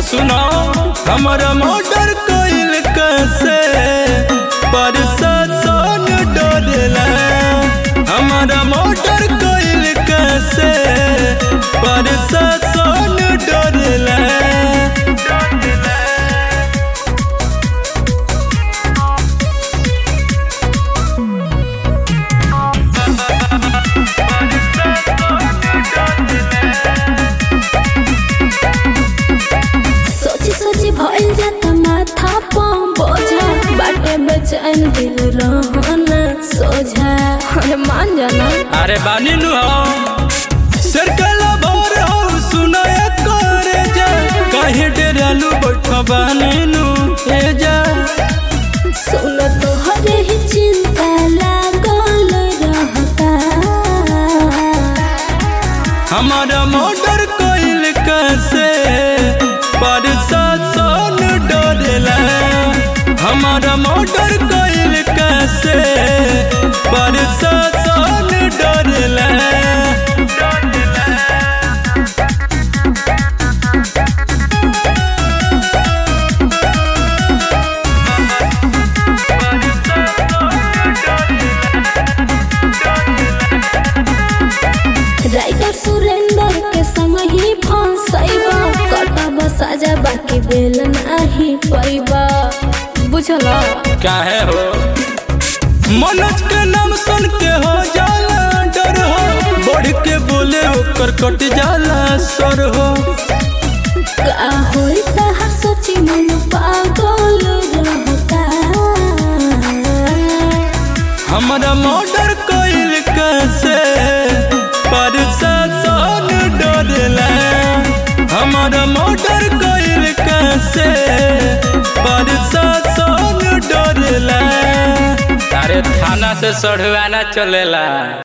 सुनो हमारा मर्डर कइल कैसे प्रशासन डरेला हमारा मर्डर कइल कैसे प्रशासन डरेला सोची सोची भइल जाता माथा पम बोझा बाटे बेचैन दिल रहना सोझा अरे मान जाना अरे बानी नु हो सर्कल भर हो सुनाया करे जा काहे डेरालू बैठा बानी नु ए जा सुन तो हरे ही चिंता लागल रहता हमारा मर्डर कइल कैसे प्रशासन डरेला हमारा मर्डर कइल कैसे प्रशासन डरेला राइटर सुरेंद्र के संग ही फंसैबा कटब साजा बाकी बेल नाही पैबा बुझला काहे हो मनोज के नाम सुन के हो जाला डर हो बढ़ के बोले ओकर कट जाला सर हो का होई तहार सोची मन पागल रहता हमारा मर्डर कइल कैसे प्रशासन डरेला हमारा मर्डर कइल कैसे प्रशासन डरेला अरे थाना से सढ़वाना चलेला